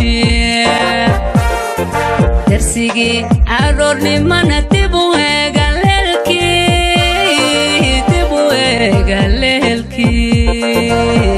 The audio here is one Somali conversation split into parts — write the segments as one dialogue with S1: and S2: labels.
S1: darsigii aroornimana dib u eega leelkii dib u eega leelkii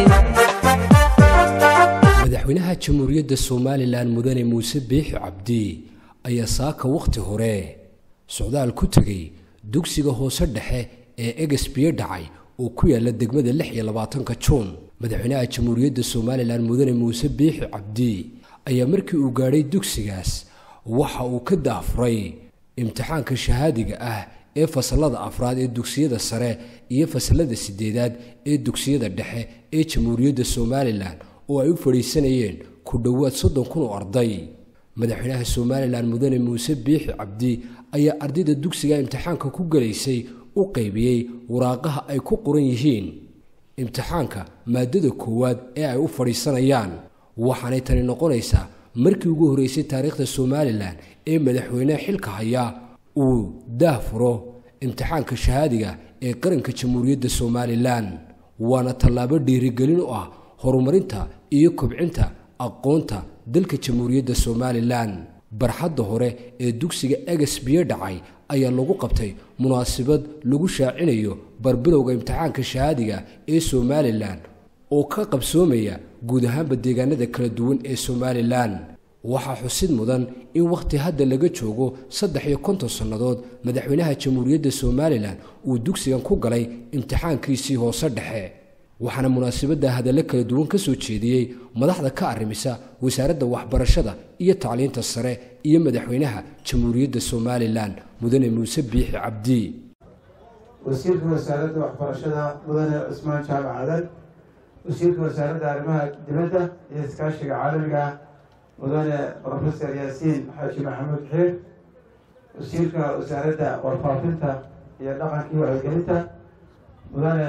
S2: madaxweynaha jamhuuriyadda somalilan mudane muuse biixi cabdi ayaa saaka wakhti hore socdaal ku tegey dugsiga hoose dhexe ee egesbiye dhacay oo ku yaala degmada lix iyo labaatanka juun madaxweynaha jamhuuriyadda somalilan mudane muuse biixi cabdi ayaa markii uu gaadhay dugsigaas waxa uu ka daafuray imtixaanka shahaadiga ah ee fasalada afraad ee dugsiyada sare iyo fasalada sideedaad ee dugsiyada dhexe ee jamhuuriyadda somalilan oo ay u fadhiisanayeen ku dhowaad soddon kun oo arday madaxweynaha somalilan mudane muuse biixi cabdi ayaa ardayda dugsiga imtixaanka ku gelaysay u qaybiyey waraaqaha ay ku qoran yihiin imtixaanka maadada koowaad ee ay u fadhiisanayaan waxaanay tani noqonaysaa markii ugu horreysay taariikhda somalilan ee madaxweyneha xilka haya uu daahfuro imtixaanka shahaadiga ee qaranka jamhuuriyadda somalilan waana tallaabo dhiirigelin u ah horumarinta iyo kobcinta aqoonta dalka jamhuuriyadda somalilan barxadda hore ee dugsiga eges biyo dhacay ayaa lagu qabtay munaasabad lagu shaacinayo barbilowga imtixaanka shahaadiga ee somalilan oo ka qabsoomaya guud ahaanba deegaanada kala duwan ee somalilan waxaa xusid mudan in wakhti hadda laga joogo saddex iyo konton sannadood madaxweynaha jamhuuriyadda somalilan uu dugsigan ku galay imtixaankiisii hoose dhexe waxaana munaasabadda hadallo kala duwan ka soo jeediyey madaxda ka arrimisa wasaaradda waxbarashada iyo tacliinta sare iyo madaxweynaha jamhuuriyadda somalilan mudane muuse biixi cabdi
S3: wasiirka wasaaradda waxbarashada mudane cusmaan jaamac cadan wasiirka wasaaradda arrimaha dibadda iyo iskaashiga caalamiga mudane rofeor yaasiin xaaji maxamuud xiir wasiirka wasaaradda warfaafinta iyo dhaqankii wacyigelinta mudane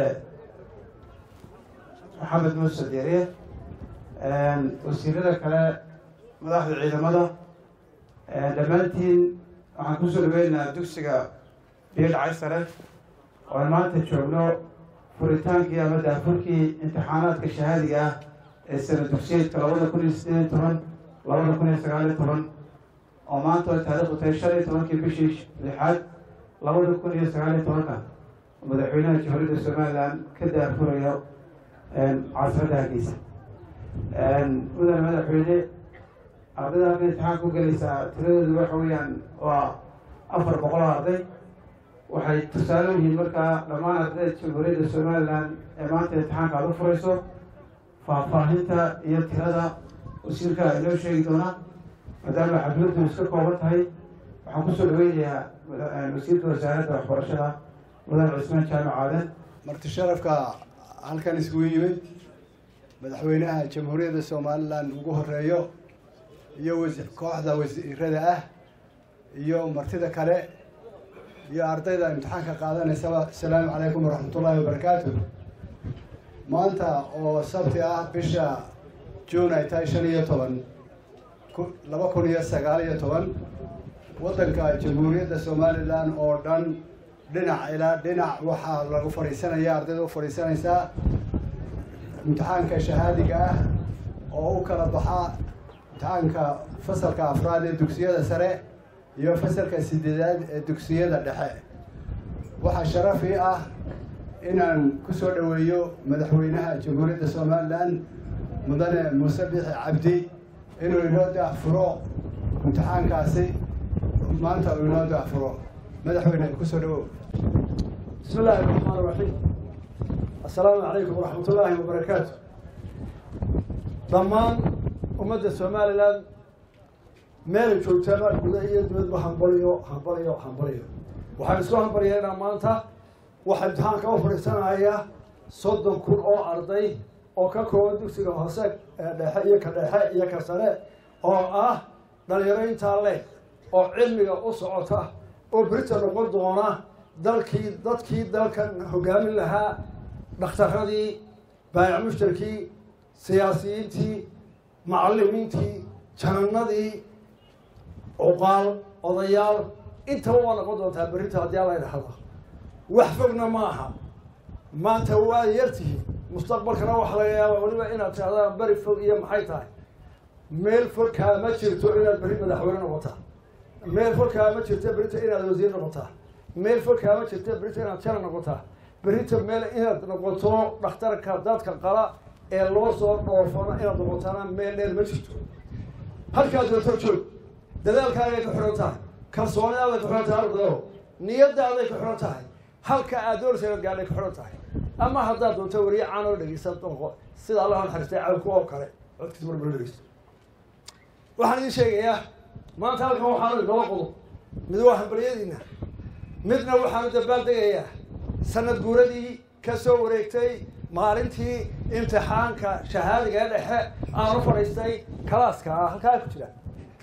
S3: maxamed muuse deeriye wasiirada kale madaxda ciidamada dhammaantiin waxaan kusoo dhaweynaynaa dugsiga biidhacay sare oo aan maanta joogno furitaankii ama daafurkii imtixaanaadka shahaadiga ah ee sana dugsiyeedka labada kun iyo sideed iyo toban labada kun iyo sagaal iyo toban oo maanta ay taariikhdu tahay shan iyo tobankii bishii lixaad labada kun iyo sagaal iyo tobanka madaxweynaha jamhuuriyadda somalilan ka daafurayo caasimada hargeysa mudane madaxweyne ardayda halka imtixaan ku gelaysaa tiradoodu waxa weeyaan waa afar boqol oo arday waxay tusaale yihiin markaa dhammaan ardayda jamhuuriyadda somalilan ee maanta imtixaanka aad u furayso faahfaahinta iyo tirada wasiirka inoo sheegi doona maadaama xafladdu iska kooban tahay waxaan kusoo dhaweynayaa wasiirka wasaaradda waxbarashada mudane cusmaan jaamac aadan
S4: marti sharafka halkan iskugu yimid madaxweynaha jamhuuriyadda somalilan ugu horeeyo iyo kooxda wasiirada ah iyo martida kale iyo ardayda imtixaanka qaadanaysaba asalaamu calaykum waraxmatullaahi wabarakaatu maanta oo sabti ah bisha juun ay tahay shan iyo toban laba kun iyo sagaal iyo toban waddanka jamhuuriyadda somalilan oo dhan dhinac ilaa dhinac waxaa lagu fadhiisanaya ardayda u fadhiisanaysaa imtixaanka shahaadiga ah oo u kala baxa imtixaanka fasalka afraad ee dugsiyada sare iyo fasalka sideedaad ee dugsiyada dhexe waxaa sharafii ah inaan ku soo dhoweeyo madaxweynaha jamhuuriyadda somalilan mudane muuse biixi cabdi inuu inoo daafuro imtixaankaasi maanta uu inoo daafuro madaxweyne kusoo dhawow
S5: bismi illaahi raxmaan raxiim assalaamu calaykum waraxmat ullaahi wabarakaatu dhammaan ummadda somalilan meelay joogtaaba guda iyo dibadba hambaliyo hambaliyo hambaliyo waxaan isku hambalyeynaa maanta waxaa imtixaanka u fadhiisanaya soddon kun oo arday oo ka kooban dugsiga hoose ee dhexe iyo ka dhexe iyo ka sare oo ah dhalinyaro intaa leh oo cilmiga u socota oo berita noqon doona dalkii dadkii dalkan hogaamin lahaa dhakhtaradii baayac mushtarkii siyaasiyiintii macalimiintii jananadii cuqaal odayaal intaba waa noqon doontaa berrinta haddii alla idhahda wax fogna ma aha maanta waa yartihi mustaqbalkana waxa laga yaabaa weliba inaad tihahdaan beri fog iyo maxay tahay meel folkaa ma jirto inaad berri madaxweyne noqotaa meel folkaa ma jirto berrita inaad wasiir noqotaa meel folkaa ma jirto berrita inaad jana noqotaa berrita meel inaad noqoto dhakhtarka dadka qala ee loo soo dhoofana inaad noqotana meel dheer ma jirto halkaad doonto joog dadaalkaagay ku xidhan tahay kalsoonidaaday ku xidhan tahay ardayo niyadaaday ku xidhan tahay halka aad doonaysa inaad gaadhay ku xidhan tahay ama haddaad doonto weriye caan oo dhegeysan doonqo sida allah naxariistay cawku oo kale codkiisa mar bala dhegeysto waxaan idiin sheegayaa maanta halkan waxaanu inoola qodo mid waa hambalyadiina midna waxaanu dabaaldegayaa sanad guuradii ka soo wareegtay maalintii imtixaanka shahaadiga ee dhexe aanu fadhiistay kalaaska ah halkaa ku jira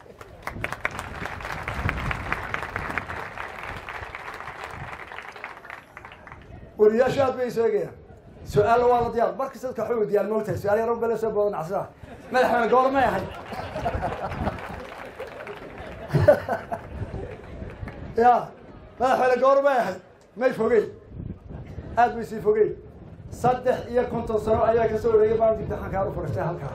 S5: weriyaashu aad bay sheegayaan su-aalla waa la diyaar markasta dadka waxay weydiyaan moogtahay su-aal yaro bele soo boodan casraa madaxweyne goormay ahayd ya madaxweyne goormay ahayd may fogey aad bay sii fogey saddex iyo konton sano ayaa ka soo wareegay maalinta imtixaanka u fadhiistay halkaa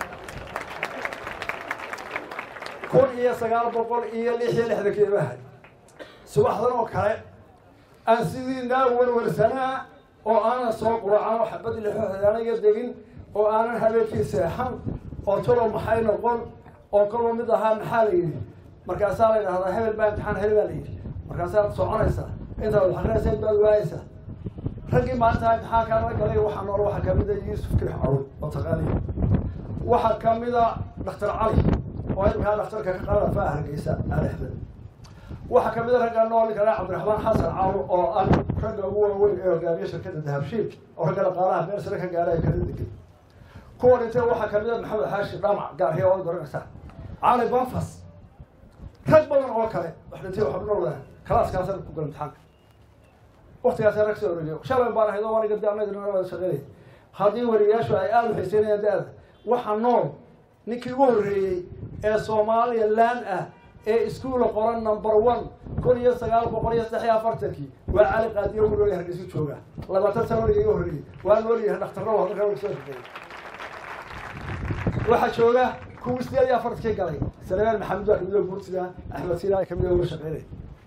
S5: kun iyo sagaal boqol iyo lix iyo lixdankii ba ahayd subaxdan oo kale aan sidii naa warwarsanaa oo aanan soo quracan oo xabad lixoxdaanaga degin oo aanan habeenkii seexan oo talow maxay noqon oo kaloo mid ahaa maxaa la yidhi markaasaa la yidhahdaa hebel baa imtixaan heli baa la yidhi markaasaad soconaysaa intaad waxaqrinaysa baad waayaysaa raggii maalintaa imtixaankaan la galay waxaa nool waxaa kamid a yuusuf kirix cawd oo taqaaniya waxaa kamid a dhakhtar cali oo imkaa dhakhtarka ka qalada faa hargeysa ali axmed waxaa kamid a ragga nool kale cabdiraxmaan xasan caawo oo ah ragga ugu waaweyn ee hogaamiya shirkadda dahabshiil oo ragga dhaqaalaha meel sare ka gaara ee kala degan kuwa dhintay waxaa kamid a maxamed xaashi dhamac gaarhiya oo garanaysaa cali banfas rag badan oo kale wax dhintay waxaa nool kalaaskaasa ku gala imtixaanka waktigaasa rag soo wareegiyo shalay baan ahayd oo aniga de annaga wada shaqeynay haddii wariyayaashu ay aada u xiiseynayaan da-da waxaa nool ninkii ugu horreeyey ee soomaaliya laan ah ee iskuula qoran number one kun iyo sagaal boqol iyo saddex iyo afartankii waa cali qaadiyo wiloya hargeysa jooga labaatan sano waliga iga horreeyey waa noolyahay dhakhtarro hadalka wa soo shaqeeyey waxaa jooga kuwii sideed iyo afartankii galay salmaan maxamed baa kamid oo guurtida axmed sina kamid oo uga shaqeynay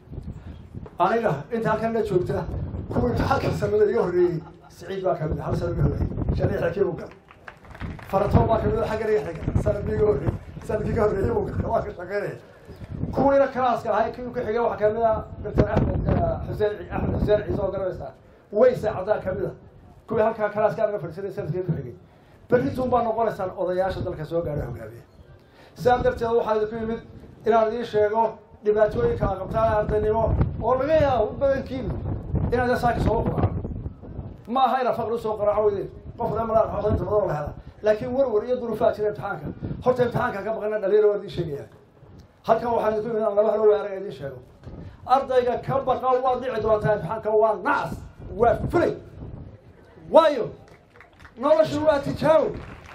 S5: aniga inta halkan la joogta kuwii imtixaanka sanada iga horreeyey siciid baa kamid hal sano iga horreeyey shan iyo xikii buu gal faratoon baa kamid xaggan iga xiga sanadkii iga horreeyey sanadkii iga horreeyey buu gal waa ka shaqeynaya kuwiina kalaaska ahay kii ku xigay waxaa kamid ah doctor axmed xuseen axmed xuseen ciise oo garanaysaa weyse caddaa kamid a kuwii halkaa kalaaska anaga fadhiisanay sanadkii ku xigay berrituun baa noqonaysaan odayaasha dalka soo gaadhay hogaamiya sidaa darteed waxaa idinku yimid inaan idiin sheego dhibaatooyinka a qabtaan ardaynimo oo laga yaabo badankiinu inaad saaka soo qaraaco ma aha inaad faqri usoo qaraaco weydeen qofna malaa xodaynta badan la hela laakiin warwar iyo duruufaa jira imtixaanka horta imtixaanka ka baqana dhalinyaro waa idiin sheegaya halkan waxaa idinku yimid aan laba halo weeraga idiin sheego ardayga ka baqa waad dhici doontaa imtixaanka waa nacas waa fulay waayo noloshu waa tijaabo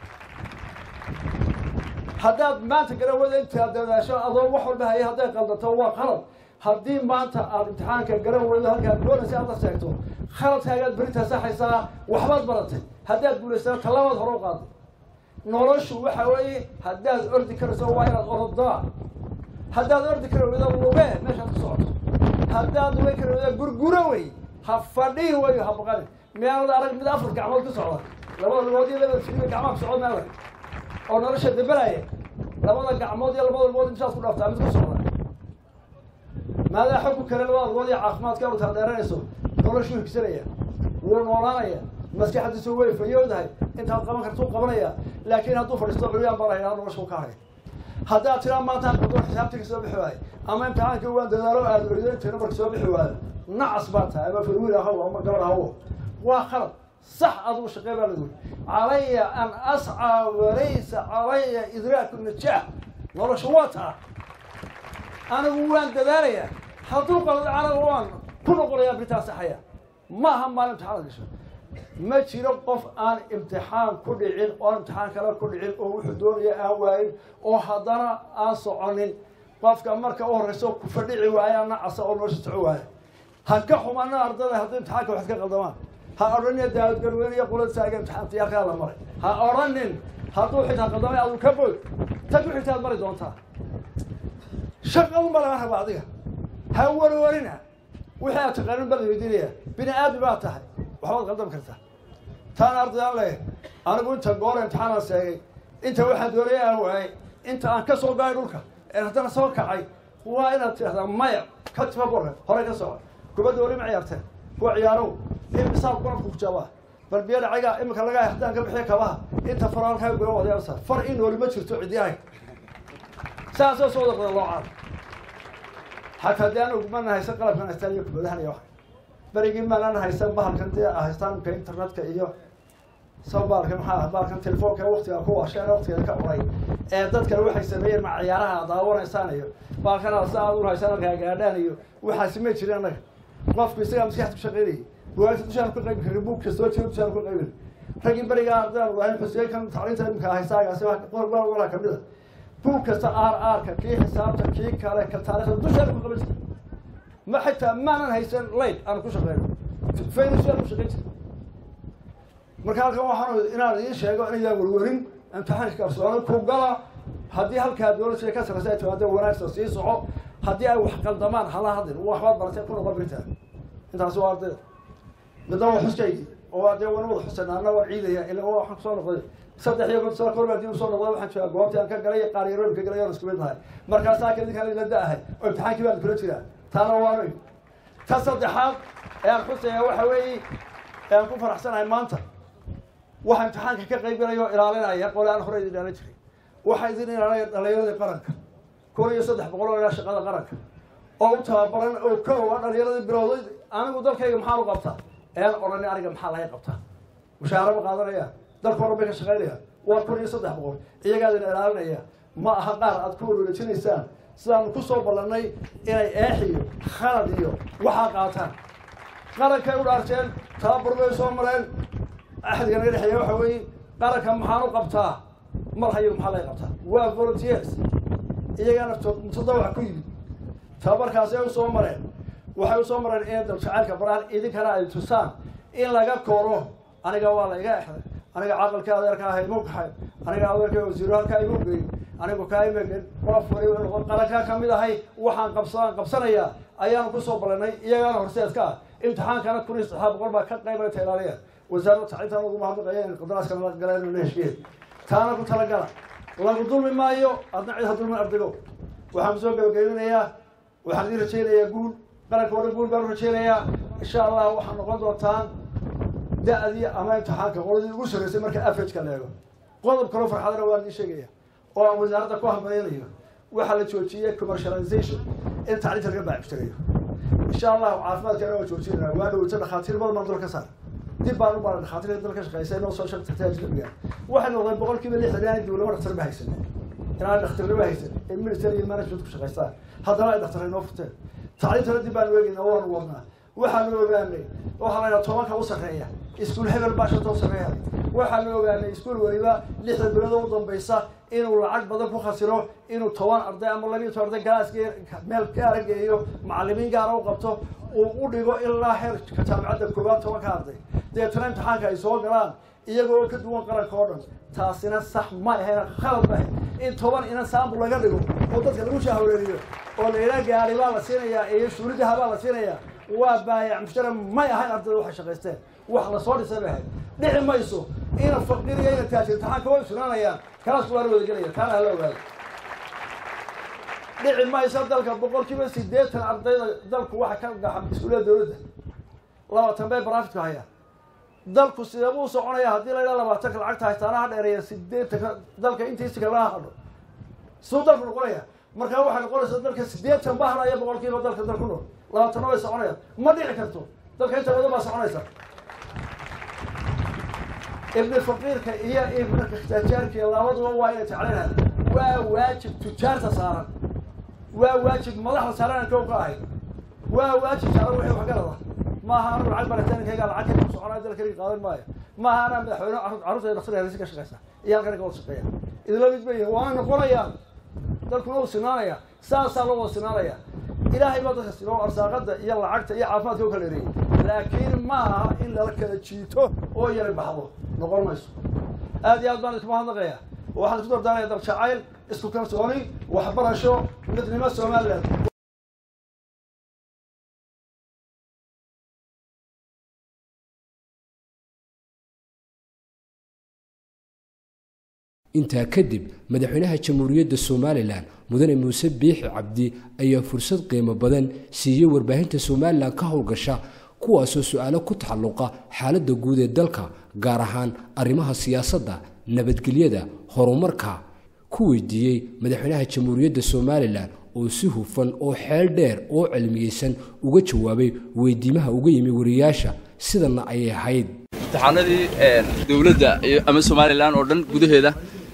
S5: haddaad maanta garawada intaad dadaasho adoo wax walba haya hadday qaldato waa qalad haddii maanta aad imtixaanka garaweydo halkaad doonaysa aad la sheegto khaladkaagaad berintaa saxaysaa waxbaad baratay haddaad guulaysana tallabaad hore u qaaday noloshu waxa weeye haddaad ordi karayso waa inaad orodaa haddaad ordi kara weydo lugee meeshaad ku socoto haddaad luge kara weydo gurguro wey ha fadhihi wayo ha baqani miyaanad arag mid afar gacmood ku socda labada lugood iyo labada fiiba gacmaha ku socod meedag oo nolosha dabalaya labada gacmood iyo labada lugood intaad ku dhaaftaa mid ku socda maadaa xogku kale labada lugood iyo caafimaadka u taadeeranayso noloshuu higsanaya wuu noolaanaya maskaxdiisu way fayoodahay intaad qaban kartuu qabanaya laakiin hadduu fadhiisto curyaan baa lahayaa noloshu ka haray haddaad tiraa maantaan qadoon xisaabtii ka soo bixi waayo ama imtixaankii waan dadaalo aada orido intayna marka soo bixi waayo nacas baa tahay ama farwiil ahaw ama gabar ahawo waa khalad sax adugu shaqee baa lagu calaya an ascaa walaysa calaya idraaku najaax nolosha waa taa anigu waan dadaalayaa hadduu qalad anagu waan ku noqonayaa beritaan saxaya ma aha maalin imtixaanad gasho ma jiro qof aan imtixaan ku dhicin oo imtixaan kale ku dhicin oo wuxuu doonaya aan waayin oo haddana aan soconin qofka marka u horreyso ku fadhici waaya nacasa oo nolosha soco waaya ha ka xumana ardada haddii imtixaanka wax ka qaldamaan ha odhanin daadgarweyne iyo qulad saaga imtixaanti halkaa la maray ha odhanin hadduu xitaa qaldamay aduu ka bood tan ku xigtaad mari doontaa shaqadun baa laga rabaa adiga ha warwarina wixii aad taqaanin baa la weydiinaya bini aadmi baad tahay waxbaad qaldami kartaa taana ardayaan leeyahay anigu inta goor imtixaanaan seegay inta waxaan doonaya aan waayay inta aan ka soo gaay dhulka ee haddana soo kacay waa inaad tidhahdaa maya ka tifa borka horey ka soco kubadda weli ma ciyaarteen kuwa ciyaarow imisaa golafku ku jaabaa bal biyo dhacaga iminka laga haddaan ka bixiyo kabaha inta faraalkaa gula wadayarsa far in nooli ma jirto cidyahay saasoo soo wada qada loo caado xataa dee anagu mana haysan qalabkan haystaan iyo kubadahan iyo waxa berigii maanaan haysan bahalkan dee haystaan imka internetka iyo sabaalka maxaa baalkan telefoonka waktiga ku washeen waktiga ka uray ee dadkan waxay sameeyeen ma ciyaaraha daawanaysaan iyo baalkan sa aad u haysaan halkaa gaadhaan iyo waxaasi ma jirin annaga qofku isagaa maskaxda ku shaqaynayay buwaagta dushaan ka qaybi karin buug kastoo jiro dushaan ka qaybin raggii berigaa ardayaan wadahayn xuseen kan tacliinta imika haysaagaasi walaa kamid a buug kasta aar aarka kii xisaabta kii kale ka taarikhda dushaan ku qaban jirta ma xitaa maanan haysan layd aan ku shaqeyno faynusaan ku shaqayn jirta marka halkan waxaan inaan idiin sheego inayaan warwarin imtixaanka kalsooni ku gala haddii halkaa dowladda ka sarreysa ay timaado wanaagsan sii soco haddii ay wax qaldamaan hala hadlin waxbaad baratay ku noqon birtaa intaasi waa ardayda midna waa xuskaygii oo dee wana wada xusayna anna waan ciidaya ila waxaan kusoo noqday saddex iyo kon sano korba hadii usoo noqday waxaan joogaa goobtii aan ka galay qaar yarooyin ka galay oon isku mid nahay markaasaa kadinkaan ila da-ahay oo imtixaankii baan kula jiraa taana waanoy ta saddexaad ee aan xusaya waxa weeye ee aan ku faraxsanahay maanta waxaa imtixaanka ka qaybgalaya oo ilaalinaya qole aan hore idin dhaalan jiray waxaa idin ilaalinaya dhalinyaradii qaranka kun iyo saddex boqol oo ilaa shaqada qaranka oo u tababaran oo ka owa dhalinyaradii bilowday anigu dalkayga maxaa u qabtaa ean odhani aniga maxaa laga qabtaa mushaara ma qaadanaya dalka oran bay ka shaqaynaya waa kun iyo saddex boqol iyagaa idin ilaalinaya ma aha qaar aad ku walwalajinaysaan sidaanu ku soo ballannay inay eex iyo khalad iyo waxaa qaataan qarankay u dhaarteen tababar bay soo mareen axdiga naga dhexeeya waxa weeye qaranka maxaan u qabtaa mar hayo maxaa laga qabtaa waa volunteers iyagaana mutadawac ku yimid tababarkaasi ay usoo mareen waxay usoo mareen inay daljacaylka baraan idinkana ay tusaan in laga koro aniga waa la iga exday aniga caqalka adeerka ah imu kaxay aniga adeerka wasiiro halkaa imu geyn anigu kaa imegen qof waliba noqon qarankaa ka mid ahay waxaan qabsadaan qabsanayaa ayaanu kusoo ballanay iyagaana horseedka ah imtixaankana kun iyo saddexaad boqol baa ka qaybayta ilaaliya wasaaradda tacliintan ugu mahadnaqaya in qandaraaskana la galeen la heshiiyeen taana ku talagala lagu dulmi maayo adna cid ha dulmin ardaygo waxaan kusoo gabagabinayaa waxaan idin rajaynayaa guul qaranka o dhan guul baan u rajaynayaa insha allah waxaa noqon doontaan da-dii ama imtixaanka qoladii ugu sarreysay marka averageka la eego qodob kaloo farxadana waan idiin sheegaya oo aan wasaaradda ku hambaynayo waxaa la joojiyey commercialization in tacliinta laga baaciftirayo insha allahu caafimaadkana waa joojinayna waa dhaweyto dhakhaatiir badan baan dul ka saar dib baan u baran dhakhaatiirta dalka shaqeysa inoo soo shaqtagtay ajnabiga waxay noqdeen boqol kiiba lixdan inaan dowlama dhaktar ba haysan inaan dhakhtarnima haysan ee military iyo management ku shaqeystaan haddana ay dhakhtar inoo furteen tacliintana dib baanu eegayna waanu wadnaa waxaanu ogaanay waxaa la yidhaha tobanka u sarreeya iskuul hebel baa shanta u sarreeya waxaanu ogaanay iskuul weliba lixda bilood u dambaysa inuu lacag badan ku khasiro inuu toban arday ama labiiyo toban arday galaasge meel gaara geeyo macallimiin gaara u qabto uu u dhigo ilaa heerka jaamicadda koowaad tobanka arday deetana imtixaanka ay soo galaan iyagoo ka duwan qaranka oo dhan taasina sax ma ahayn khalad ma ahayn in toban inan saambul laga dhigo oo dadka lagu shahwareeriyo oo la yidhaha gaari baa la siinayaa iyo shuuridaha baa la siinayaa waa baayac mushtara may ahayn ardayda waxay shaqaysteen wax lasoo dhisay bay ahayd dhici mayso ina faqiriya ina taajir imtixaanka way sugnaanayaan kalaasku waana wada gelaya taana hala ogaado dhici mayso dalka boqol kiiba sideetan ardayda dalku waxa ka gaxa iskuullada dowladda labaatan bay baraafitka hayaan dalku sidee buu soconaya haddii la yidhaha labaatanka lacagta haystaana ha dheereeya sideetanka dalka intiisi kalaa hadho siduu dalku noqonaya markaa waxay noqonaysaa dalka sideetan ba hadhaya boqol kiiba dalka dal ku nool labaatanna way soconayaan ma dhici karto dalka inta badan baa soconaysa ibni faqiirka iyo ibna ikhtijaarka labaduba waa inay jeclanaan waa waajib tujaarta saaran waa waajib madaxda saaran kow ka ahay waa waajib saaran wixii wax garada maaha anu lacag barataankayga lacag ka soconaya dalkayga qaadan maayo maaha anaa madaxweyne carruurta dhaktar harisi ka shaqeysa iyo halkan ka wada shaqeeya idinla mid bay waana noqonayaan dalkuna uu sinaanaya saasaa loo wada sinaanaya ilaahay baa dadka sinoo arsaaqada iyo lacagta iyo caafimaadka u kala ereeyey laakiin ma aha in lala kala jiito oo yara baxdo noqon mayso aad iyo aad baan iskuma hadlaqaya waxaan isku dardaaraya daljacayl isku kalsooni waxbarasho midnimo somaliland
S2: intaa kadib madaxweynaha jamhuuriyadda somalilan mudane muuse biixi cabdi ayaa fursad qiimo badan siiyey warbaahinta somalilan ka howlgasha kuwaasoo su-aalo ku taxalluqa xaaladda guud ee dalka gaar ahaan arrimaha siyaasadda nabadgelyada horumarka ku weydiiyey madaxweynaha jamhuuriyadda somalilan oo si hufan oo xeel dheer oo cilmiyeysan uga jawaabay weydiimaha uga yimi wariyaasha sidanna ayay ahayd
S6: imtixaanadii dowladda ama somalilan oo dhan gudaheeda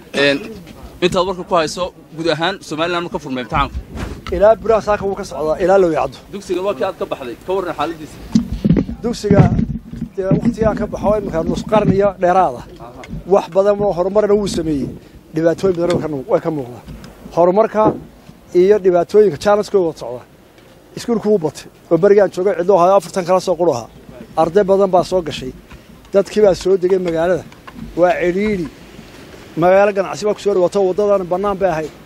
S6: intaad warka ku hayso guud ahaan somalilan ma ka furmay imtixaanku
S5: ilaa buraha saaka wuu ka socdaa ilaa low yacdo
S6: dugsiga waa kii aad ka baxday ka warran xaaladiisa
S5: dugsiga dee waktigaan ka baxo iminka nus qarn iyo dheeraada wax badan oo horumarna wuu sameeyey dhibaatooyin badan way ka muuqdaan horumarka iyo dhibaatooyinka jaalanskooda wada socda iskuulku wuu batay oo berigaan joogay cidlo ahayo afartan kala soo quru ahaa arday badan baa soo gashay dadkii baa soo degay magaalada waa cidhiidhi magaalo ganacsi baa ku soo dhawaato waddadan bannaan bay ahayd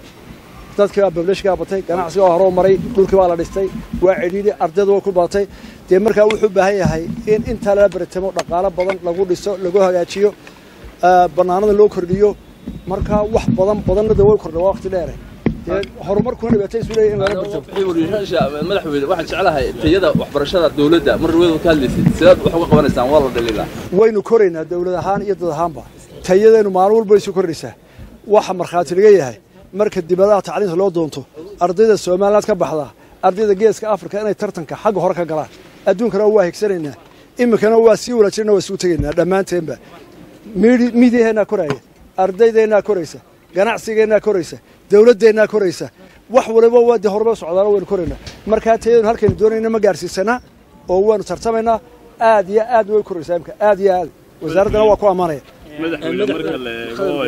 S5: dadkii baa bableshkaa batay ganacsiga waa horoo maray dhulkii baa la dhistay waa cidhiidhi ardaydu way ku badatay dee markaa wuxuu u baahan yahay in intaa lala baratamo dhaqaalo badan lagu dhiso lagu hagaajiyo bannaanada loo kordhiyo markaa wax badan badanna de way kordha waa waqti dheere dee horumarkuna dhibaatay isu leeyahy in lala bartamo
S6: madaxweyne waxaan jeclahay tayada waxbarashada dowladda mar dhaweed ka hadlaysay sidaad wax uga qabanaysaan waa la dhaliilaa
S5: waynu koraynaa dawlad ahaan iyo dad ahaanba tayadeennu maalin walba isu kordhaysaa waxa markhaati laga yahay marka dibadaha tacliinta loo doonto ardayda somaliland ka baxdaa ardayda geeska afrika inay tartanka xagga hore ka galaan adduunkana waa higsanaynaa iminkana waa sii walaajirna waa isugu tegaynaa dhammaanteenba miidiyaheennaa koraaya ardaydeenaa koraysa ganacsigeennaa koraysa dawladdeennaa koraysa wax waliba waa dee horumar socdaalo waynu koraynaa markaa tayadenu halkaynu doonayna ma gaarsiisanaa oo waanu tartamaynaa aad iyo aad way koraysaa imka aad iyo aad wasaaraddana waa ku ammaanaya
S7: madaxweyne marka la eego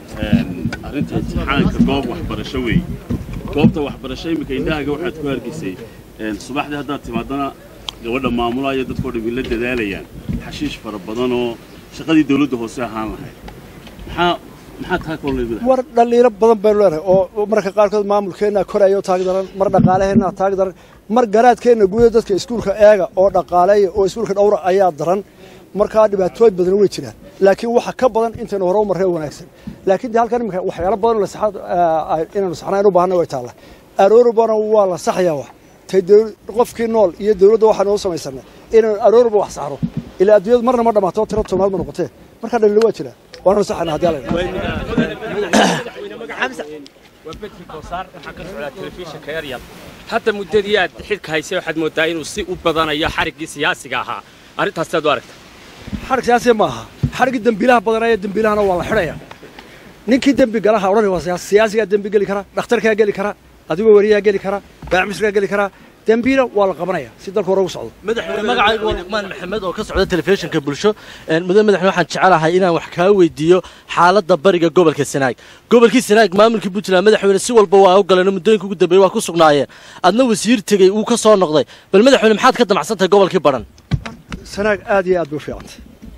S7: arrinta imtixaanka goob waxbarasho weeye goobta waxbarasho iminka indhahaga waxaad ku hargeysay subaxdii haddaad timaadana gabadha maamulaya dadkoo dham la dadaalayaan xashiish fara badan oo shaqadii dawladda hoose ahaan lahayd maxaa maxaa taa kolay
S5: war dhaliilo badan baynu leenahay oo marka qaarkood maamulkeennaa koraya oo taag daran mar dhaqaalaheennaa taag daran mar garaadkeenna guuda dadka iskuulka eega oo dhaqaaleeya oo iskuulka dhowra ayaa daran markaa dhibaatooyin badan way jiraan laakiin waxa ka badan intaynu hore u marree wanaagsan laakiin de halkan iminka waxyaalo badan inaynu saxnayn u baahanna way taalla aroorubana waa la saxayaa wax tay qofkii nool iyo dawladda waxaanu u samaysanay inaynu arooruba wax saxno ilaa adduunyadu marna ma dhammaato tiro tobnaad ma noqotee markaa dhaliilo waa jiraa waananu saxana haddii alla
S8: hadda muddadii aad xilka haysay waxaad mooddaa inuu si u badanayo xariggii siyaasiga ahaa arrintaas aad u aragta
S5: xarig siyaasiya ma aha xariggii dembiilaha badanaya dembiilahana waa la xidhaya ninkii dembi galaha odhan waa siyaasi siyaasigaa dembi geli kara dhakhtarkaa geli kara adigoo weriyaa geli kara baacmisrigaa geli kara dembiila waa la qabanaya si dalka hore ugu socdo
S9: madaxweyne magacaygu waa luqmaan maxamed oo ka socda telefishinka bulsho mudane madaxweyne waxaan jecelahay inaan wax kaa weydiiyo xaaladda bariga gobolka sanaag gobolkii sanaag maamulkii puntland madaxweyne si walba waa u galeen muddooyinka ugu dambeeyey waa ku sugnaayeen adna wasiir tegey uu ka soo noqday bal madaxweyne maxaad ka damacsantahay gobolkii badhan
S5: sanaag aad iyo aad bay u fiicantay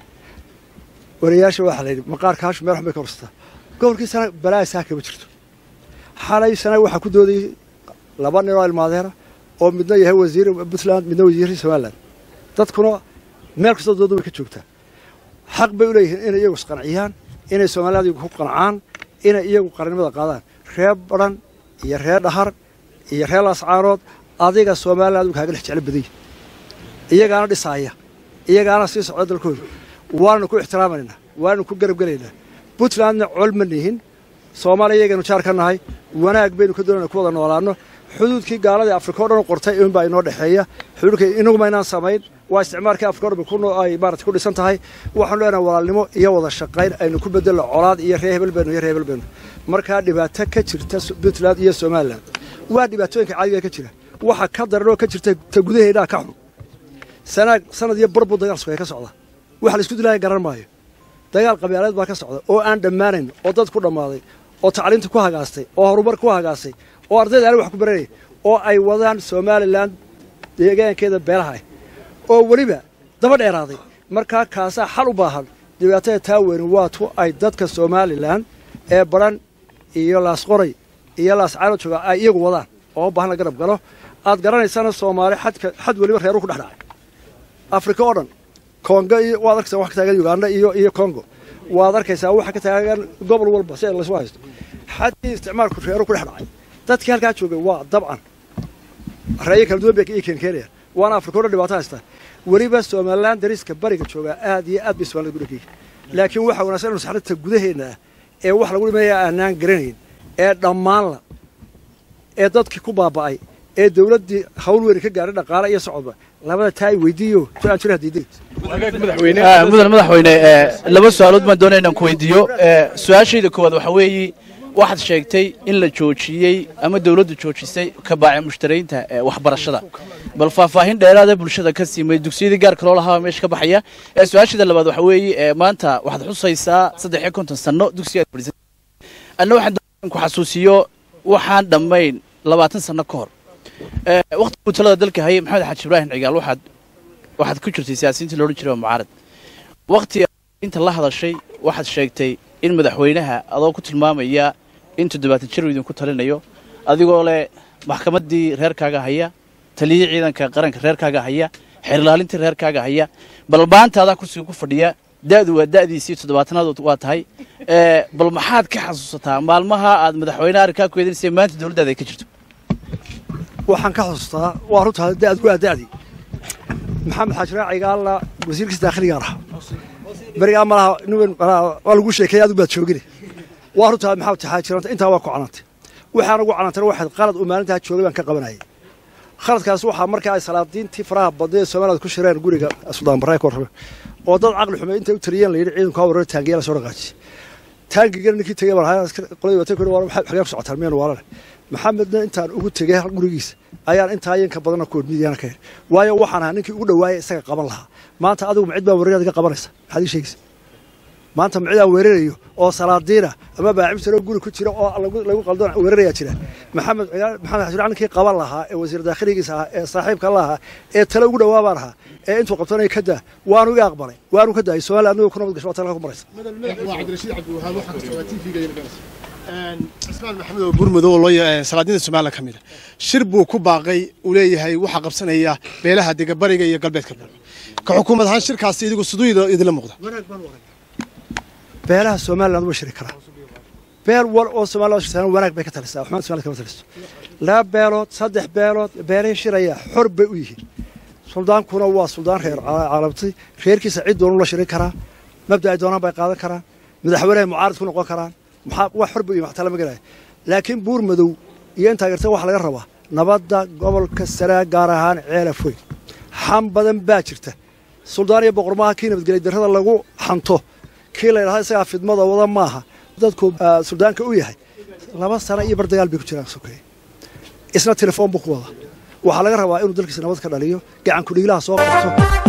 S5: wariyaasha waxaa la yidhi maqaarkaashu meel xun bay ka horsataa gobolkii sanaag balaa saa kama jirto xalay sanaag waxaa ku doodayay laba nin oo ilmaadeena oo midna yahay wasiir puntland midna wasiirka somalilan dadkuna meel kastoo dooda way ka joogtaa xaq bay u leeyihiin inay iyagu isqanciyaan inay somaliland iyagu ku qancaan inay iyagu qarannimada qaadaan reer badhan iyo reer dhahar iyo reer laascaanood adiga somaliland uu kaaga dhex jeclo badanya iyagaana dhisaaya iyagaana sii socda dalkooda waananu ku ixtiraamaynaa waananu ku garab gelaynaa puntlandna col ma nihin soomaaliya iyagaynu jaar ka nahay wanaag baynu ka doonayna ku wada noolaano xuduudkii gaaladii afrika o dhan u qortay inbaa inoo dhexeeya xuduudka inaguma inaan samayn waa isticmaalkii afrika o dhan ay maarata ku dhisan tahay waxaanu leenahay walaalnimo iyo wada shaqayn aynu ku bedelno colaad iyo reer hebel baynu iyo reer hebel baynu markaa dhibaato ka jirta puntland iyo somalilan waa dhibaatooyinka caadiga ka jira waxa ka daran oo ka jirta ta gudaheedhaa ka xun sanaag sanad iyo barbu dagaal sugaya ka socda waxa la isku dilaya garan maayo dagaal qabyaaleed baa ka socda oo aan dhammaanayn oo dad ku dhammaaday oo tacliinta ku hagaastay oo horumar ku hagaastay oo ardayda aan wax ku baranaya oo ay wadaan somalilan deegaankeeda beelaha ah oo weliba daba dheeraaday markaa kaasaa xal u baahan dhibaatada taa weyni waa tu ay dadka somalilan ee baran iyo laasqoray iyo laascaano jooga ay iyagu wadaan oo u baahan la garab galo aad garanaysana soomaali xadka xad weliba reeru ku dhex dhacay afrika oo dhan kongo iyo waad arkaysaa wax ka taagan uganda iyo iyo congo waad arkaysaa waxa ka taagan gobol walba si laysu haysto xadkii isticmaalku reeru ku dhex dhacay dadkii halkaa joogay waa dabcan reeyo kala duwan bay iyo keenkeenaya waana afrika o dhan dhibaato haystaa weliba somalilan dariska bariga joogaa aad iyo aad bay somalida ku dhegeyay laakiin waxaa wanaagsan inu saxrinta gudaheenna ah ee wax lagu dhimanaya aanaan garanayn ee dhammaanla ee dadkii ku baaba'ay ee dawladdii hawl weyni ka gaadhay dhaqaale iyo socodba labada taa ay weydiiyo su-aan jira hadiiday
S10: mudan madaxweyne laba su-aalood baan doonaya inaan ku weydiiyo su-aashayda koowaad waxaa weeye waxaad sheegtay in la joojiyey ama dawladdu joojisay ka baaci mushtaraynta waxbarashada bal faahfaahin dheeraada bulshada ka siimay dugsiyadii gaarka loo lahaa meesha ka baxaya su-aashayda labaad waxaa weeye maanta waxaad xusaysaa saddex iyo konton sanno dugsiga anna waxaan ku xasuusiyo waxaan dhammayn labaatan sanno ka hor waqtiguu talada dalka hayay maxamed xaaji ibraahim cigaal waxaad waxaad ku jirtay siyaasiyiinta loodhan jiray waa mucaarad waqtiga inta la hadashay waxaad sheegtay in madaxweynaha adoo ku tilmaamaya in toddobaatan jir uu idinku talinayo adigoo leh maxkamaddii reerkaaga haya taliyii ciidanka qaranka reerkaaga haya xeerlaalintii reerkaaga haya bal maanta adaa kursiga ku fadhiya da'du waa da'diisii toddobaatanaad waa tahay bal maxaad ka xasuusataa maalmaha aad madaxweynaha arrinkaa ku eedaysay maanta dowladdaada ay ka jirto
S5: waxaan ka xusuustaa waa runtaa da'd waa da'dii maxamed xaaji raaciga alla wasiirkiisa daakhiligaan ahaa berigaa malaha nin waa lagu sheekeeyay adigu baad joogine waa runtaa maxamed xaajiranta intaa waa ku canantay waxaan ugu canantayna waxayd qalad uu maalintaa joogay baan ka qabanayay khaladkaas waxaa markaa ay salaadiintii faraha badnay ee soomaalida ku shireen guriga suldaan barre ka warrame oo dad caqli xumay intay u taliyeen la yidhi ciidanku ha warar taangiya la soo dhaqaajiyey taangigana ninkii tegey baan ahaa qoladii watay ku waa xagee ku socotaan miyaan waalane maxamedna intaan ugu tegey gurigiisa ayaan intaa yanka badanna ku midiyaana ka heli waayo waxaan ahaa ninkii ugu dhawaayay isaga qaban lahaa maanta adigu ma cid baa weerarad iga qabanaysa maxaad ii sheegaysa maanta ma cidaan weerarayo oo salaadiina ama baacibsaroo guri ku jira oo lagu qaldoon weerarayaa jira maxamed maxamed xasan ninkii qaban lahaa ee wasiir daakhiligiisa ahaa ee saaxiibka la ahaa ee tale ugu dhawaa baan ahaa ee intuu qabtanaya ka daa waanu iga aqbalay waanu ka daayay soomaaliya anigoo ku nabad gasho waa talaka ku maraysa
S11: waa cabdirashiid cabdiwahaab waxaa ka socdaa tv-ga cismaan maxamed oo burmadow oo loo salaadiinta somaliland ka mid a shir buu ku baaqay uu leeyahay waxaa qabsanaya beelaha dega bariga iyo galbeedka bari ka xukuumad ahaan shirkaasi idigu siduu idinla muuqda
S5: beelaha somaliland waa shiri karaa beel wal oo somaliland shirtaan wanaag bay ka talisaa waxmaan somaliland kama taliso laba beelood saddex beelood beelay shiraya xor bay u yihiin suldaankuna waa suldaan reer caalamtay reerkiisa cid doonu la shirin karaa mabda ay doonaan bay qaadan karaan madaxweynehay mucaarid ku noqon karaan maxaa wax xor bay u yihin wax tala ma garaya laakiin buur madow iyo intaa garta waxaa laga rabaa nabadda gobolka saraa gaar ahaan ceelaf weyn xam badan baa jirta suldaan iyo boqormaaha kii nabadgelya darrada lagu xanto kii la ydhahda isagaa fidmada wada maaha dadku suldaanka u yahay laba sano iyo bar dagaal bay ku jiraan sokeeye isna telefoon buu ku wadaa waxaa laga rabaa inuu dalkiisa nabad ka dhaliyo gacanku dhiilaha soo qabto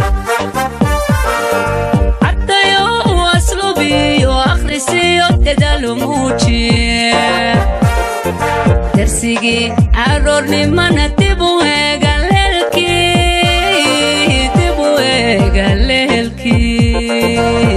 S1: ardayo aslubiyo akhrisiyo dadaalo muujiye darsigii aroornimana dib u eega leelkii dib u eega leelkii